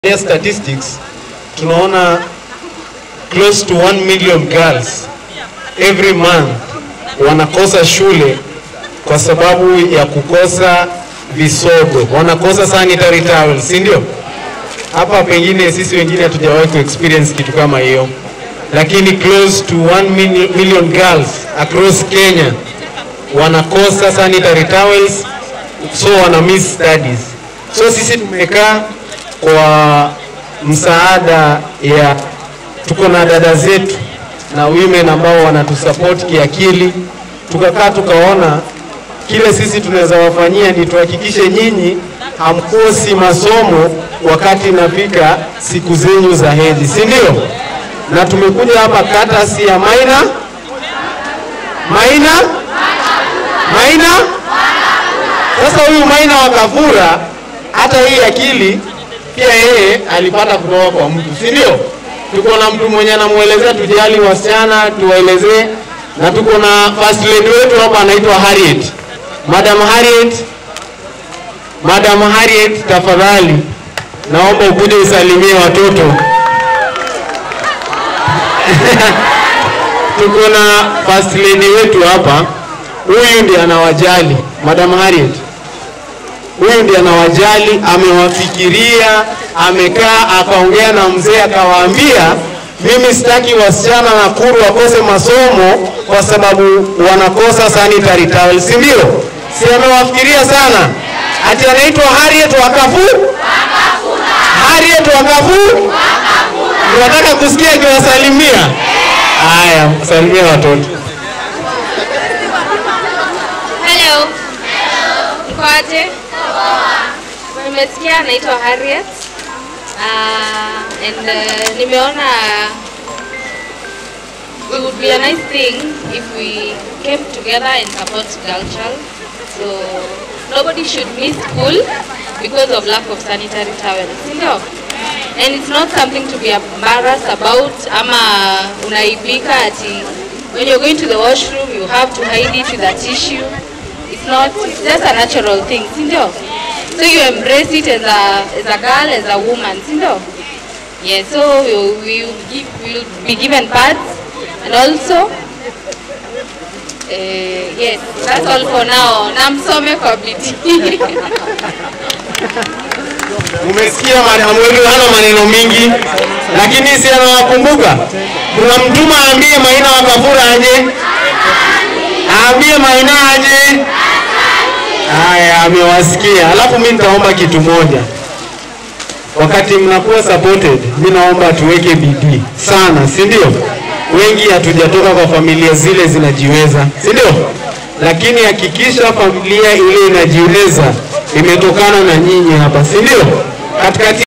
Tukiangalia statistics tunaona close to 1 million girls every month wanakosa shule kwa sababu ya kukosa visogo, wanakosa sanitary towels, si ndio? Hapa pengine sisi wengine hatujawahi ku experience kitu kama hiyo, lakini close to 1 mil- million girls across Kenya wanakosa sanitary towels, so wana miss studies. So sisi tumekaa kwa msaada ya tuko na dada zetu na women ambao wanatusupport kiakili, tukakaa tukaona kile sisi tunaweza wafanyia ni tuhakikishe nyinyi hamkosi masomo wakati inafika siku zenyu za hedhi, si ndio? Na tumekuja hapa katasi ya Maina Maina Maina. Sasa huyu Maina wa Kafura, hata hii akili pia yeye alipata kutoka kwa mtu, si ndio? Tuko na mtu mwenye anamwelezea tujali wasichana, tuwaelezee, na tuko na first lady wetu hapa anaitwa Harriet. Madam Harriet, Madam Harriet, tafadhali naomba ukuje usalimie watoto. tuko na first lady wetu hapa, huyu ndiye anawajali. Madam Harriet, huyu ndiye anawajali, amewafikiria, amekaa akaongea na mzee akawaambia, mimi sitaki wasichana Nakuru wakose masomo kwa sababu wanakosa sanitary towels, si ndio? Si amewafikiria sana? Ati anaitwa Harriet Wakafu, Harriet Wakafu. Unataka kusikia akiwasalimia? Haya, salimia watoto. Hello. Mko aje? Nimesikia naitwa Harriet. Uh, and uh, nimeona it would be a nice thing if we came together and support girl child. So nobody should miss school because of lack of sanitary towels. Ndio? And it's not something to be embarrassed about ama unaibika ati when you're going to the washroom you have to hide it with a tissue. It's not, it's just a natural thing, si ndio? So you embrace it as a, as a girl, as a woman, si ndio? Yeah, so we will we will give, we will be given pads and also uh, yes, that's all for now. Na msome kwa bidii. Umesikia madamu wetu hana maneno mingi, lakini si anawakumbuka. Tunamtuma aambie Maina wa Kafura aje, aambie Maina aje. Haya, amewasikia. Alafu mimi nitaomba kitu moja, wakati mnakuwa supported, mimi naomba tuweke bidii sana, si ndio? Wengi hatujatoka kwa familia zile zinajiweza, si ndio? Lakini hakikisha familia ile inajiweza imetokana na nyinyi hapa, si ndio? Katikati